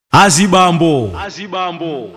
azibambo azibambo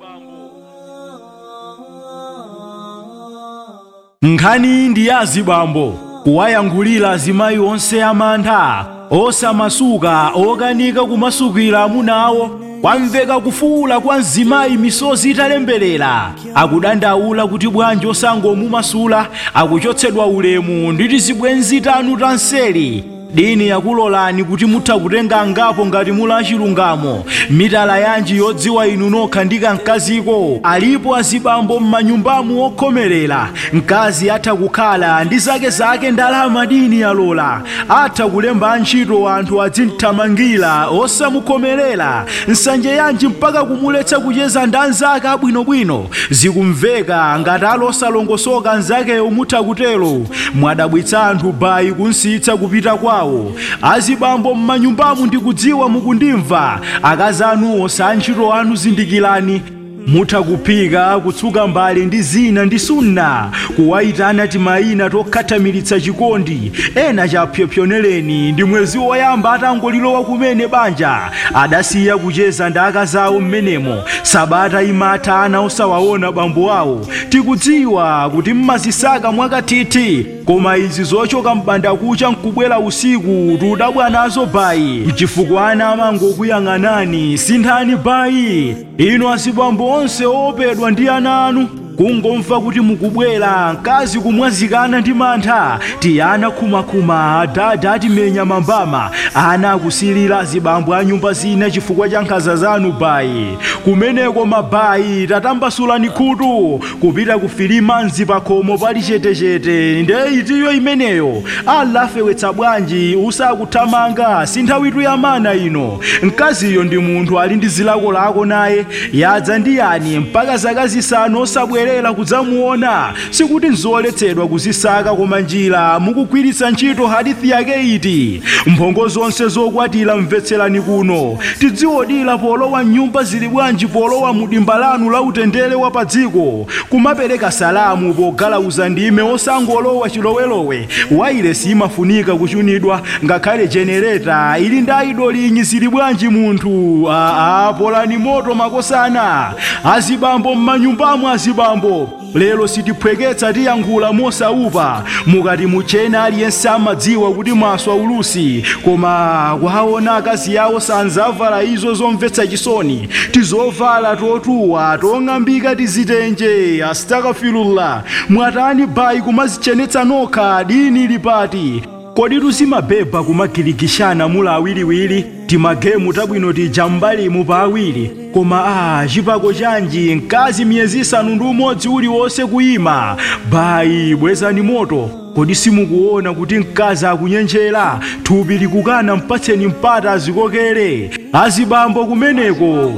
nkhani ndi ya azibambo kuwayankhulira azimayi onse amantha osamasuka okanika kumasukira amuna awo kwamveka kufuwula kwa mzimayi misozi italemberera akudandaula kuti bwanji osangomumasula akuchotsedwa ulemu ndi tizibwenzi tanu tanseli dini yakulolani kuti mutha kutenga ngapo ngati mula chilungamo mitala yanji yodziwa inu nokha ndi kamkaziko alipo azibambo m'manyumbamu okhomerera mkazi atha kukhala ndi zake zake ndalama dini yalola atha kulemba ntchito anthu adzimthamangira osamukhomerera nsanje yanji mpaka kumuletsa kucheza ndi anzake abwinobwino zikumveka ngati alosalongosoka anzakeyo mutha kutero mwadabwitsa anthu bayi kunsitsa kupita kwawo azibambo m'manyumbamu ndikudziwa mukundimva akazi anuwo sa ntchito anu zindikirani mutha kuphika kutsuka mbale ndi zina ndi sunna kuwayitana timayina tokhathamiritsa chikondi ena chapyopyonereni ndi mwezi woyamba atangolilowa kumene banja adasiya kucheza ndi akazi awo m'menemo sabata imatha ana osawaona bambo awo tikudziwa kuti mmazisaka mwakathithi koma izi zochoka m'bandakucha nkubwera usiku tudabwa nazo bayi chifukwa ana amangokuyang'anani sinthani bayi inu azibambo onse opedwa ndi ana anu kungomva kuti mukubwera mkazi kumwazikana ndi mantha tiyana khumakhuma adada atimenya mambama ana akusilira azibambo a nyumba zina chifukwa cha nkhanza zanu bayi kumeneko mabayi tatambasulani khutu kupita kufilima mzi pakhomo pali chetechete nde itiyo imeneyo alafewetsa bwanji usakuthamanga si nthawitu ya mana ino mkaziyo ndi munthu ali ndi zilakolako naye yadza ndi yani mpaka zaka zisanu osabwera kubwerera kudzamuona sikuti nzoletsedwa kuzisaka koma njira mukugwiritsa ntchito hadithi yake iti mphongo zonse zokwatira mvetserani kuno tidziwodira polowa mnyumba zili bwanji polowa mu dimba lanu la utendere wa pa dziko kumapereka salamu pogalauza ndime osangolowa chilowelowe wailesi imafunika kuchunidwa ngakhale jenereta ili ndi aidolinyi zili bwanji munthu aa polani moto makosana azibambo m'manyumbamo azibambo lero sitiphweketsa tiyankhula mosaupa mukati muchena aliyense amadziwa kuti mwaswa ulusi koma kwaona akazi yawo sanzavala izo zomvetsa chisoni tizovala totuwa tong'ambika tizitenje astakafirullah mwatani bayi kumazichenetsa nokha dini lipati kodi tuzimabeba kumagirikishana mula awiriwiri timagemu tabwino tija mbalimu pa awiri koma a chipako chanji mkazi miyezi isanu ndi umodzi uliwonse kuyima bayi bwezani moto kodi simukuona kuti mkazi akunyenjera thupi likukana mpatseni mpata azikokere azibambo kumeneko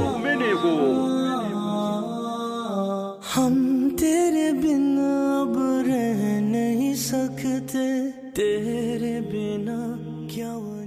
हम तेरे बिना अब रह नहीं सकते तेरे बिना क्या वो